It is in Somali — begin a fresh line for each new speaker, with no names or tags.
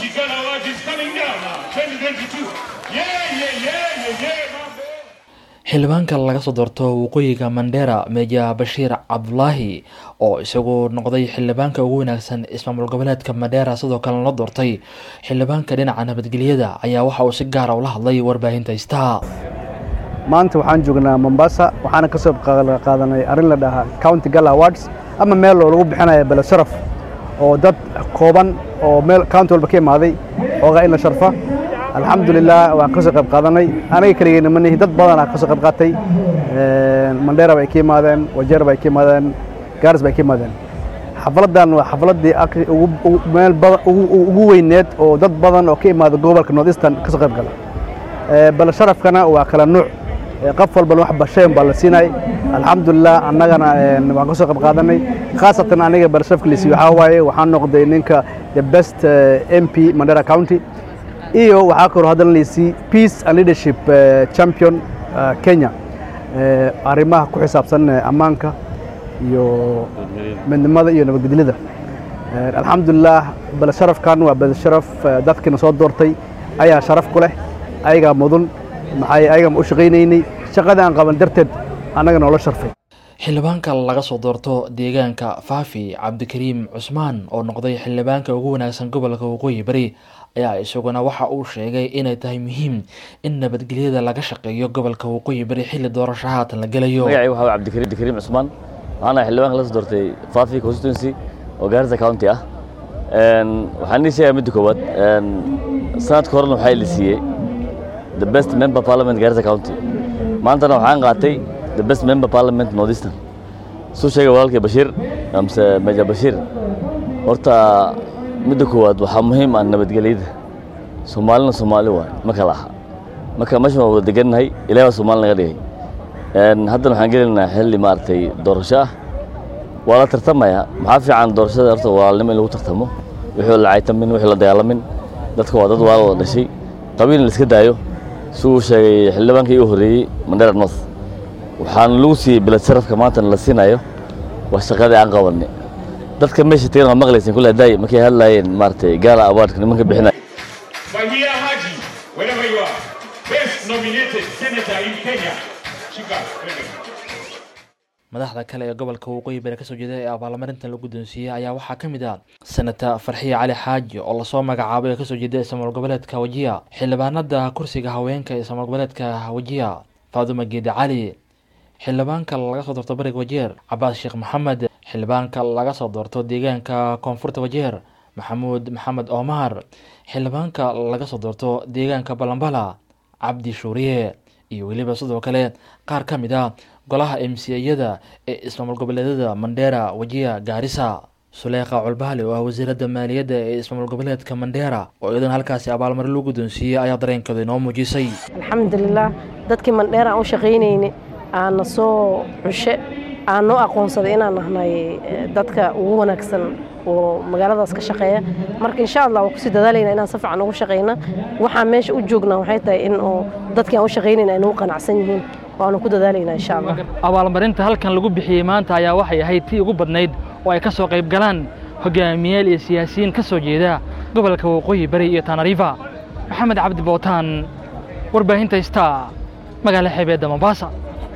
County Ghana Award is coming down now, 2022. Yeah, yeah, yeah, yeah, yeah, mambo.
xildhibaanka laga soo doorto waqooyiga mandera meja bashiir cabdulaahi oo isagu noqday xildhibaanka ugu wanaagsan ismaamul goboleedka mandera sidoo kalena la doortay xildhibaanka dhinaca nabadgelyada ayaa waxa uu si gaara ula hadlay warbaahinta star
maanta waxaan joognaa mombasa waxaana ka soo qaadanay arrin la dhahaa county gala awards ama meel oo lagu bixinayo bele sharaf oo dad kooban oo meel county walba ka imaaday oogaa in la sharfa alxamdulilah waan ka soo qayb qaadanay aniga keligeyna ma nihi dad badanaa ka soo qayb qaatay mandera bay ka yimaadeen wajeer bay ka yimaadeen gaaris bay ka yimaadeen xafladdan waa xafladdii meel ugu weyneed oo dad badan oo ka imaada gobolka north eastern ka soo qayb gala bale sharafkana waa kala nuuc qof walbana wax bashayn baa la siinay alxamdulilah annagana waan ka soo qayb qaadanay khaasatan aniga bale sharafka lisi waxaa waaye waxaan noqday ninka the best m p mandera county iyo waxaa kaloo haddana laysii peace and leadership champion kenya arrimaha ku xisaabsan ammaanka iyo midnimada iyo nabadgelyada alxamdulilah bale sharafkan waa bale sharaf dadkiina soo doortay ayaa sharaf ku leh ayagaa mudun maxay ayagaa u shaqaynaynay shaqada aan qaban darteed annaga noola sharfay
xildhibaanka laga soo doorto deegaanka faafi cabdikariim cusmaan oo noqday xildhibaanka ugu wanaagsan gobolka waqooyi bari ayaa isaguna waxa uu sheegay inay tahay muhiim in nabadgelyada laga shaqeeyo gobolka waqooyi bari xilli doorasho haatan la gelayo
magacay waxaa waye cabdikariim cabdikariim cusmaan waxaana xildhibaanka la soo doortay faafi constituency oo gaarisa county ah waxaan ii sheegaya midda koowaad sanadka horena waxaa la siiyey the best member parliament gaarisa county maantana waxaan qaatay the best member parliament northeastern suu sheegay walaalkay bashiir amse meja bashiir horta midda koowaad waxaa muhiim ah nabadgelyada soomaalina soomaali waay ma kala aha marka meeshan waa wada degannahay ilahi baa soomaali naga dhigay haddana waxaan gelinaynaa xilli maaragtay doorasho ah waa la tartamaya maxaa fiican doorashada horta walaalnimo in lagu tartamo wixii la caytamin wixii la dagaalamin dadka waa dad walaal wada dhashay qabiil in la iska daayo si uu sheegay xildhibaankii u horreeyey mandera north waxaan lagu siiyey bilad sharafka maantana la siinayo waa shaqadii aan qabanay dadka meesha tagan waa maqlaysin kule daay markay hadlaayeen maaragtay gaala awaardka nimanka bixinaya
Wahia Haji, wherever you are, best nominated senator in Kenya. Shika,
madaxda kale ee gobolka waqooyi bari kasoo jeeda ee abaalmarintan la guddoonsiiyey ayaa waxaa ka mid ah senata farxiye cali xaaji oo lasoo magacaabay ee kasoo jeeda ismaamul goboleedka wajiya xildhibaanada kursiga haweenka ee ismaamul goboleedka wajiya faadumo geedi cali xildhibaanka laga soo doorto bariga wajeer cabaas sheekh maxamed xildhibaanka laga soo doorto deegaanka koonfurta wajeer maxamuud maxamed omar xildhibaanka laga soo doorto deegaanka balambala cabdi shuuriye iyo weliba sidoo kale qaar ka mid ah golaha m c yada ee ismaamul goboleedyada mandera wajiya gaarisa suleekha culbaali oo ah wasiiradda maaliyadda ee ismaamul goboleedka mandera oo iyadana halkaasi abaalmarin loo guddoonsiiyey ayaa dareenkooda inoo muujisay
alxamdulilah dadkii mandheera aan u shaqaynayni aana soo xushe aan noo aqoonsaday inaan nahnay dadka ugu wanaagsan oo magaaladaas ka shaqeeya marka insha allah waan kusii dadaalayna inaan si fiican ugu shaqayna waxaan meesha u joognaa waxay tahay in oo dadkii aan u shaqaynayna ay nagu qanacsan yihiin waanu ku dadaalaynaa insha allah
abaalmarinta halkan lagu bixiyey maanta ayaa waxay ahayd tii ugu badnayd oo ay ka soo qayb galaan hogaamiyaal iyo siyaasiyiin ka soo jeeda gobolka waqooyi bari iyo tanariifa maxamed cabdi bootaan warbaahinta star magaala xeebeedda mombasa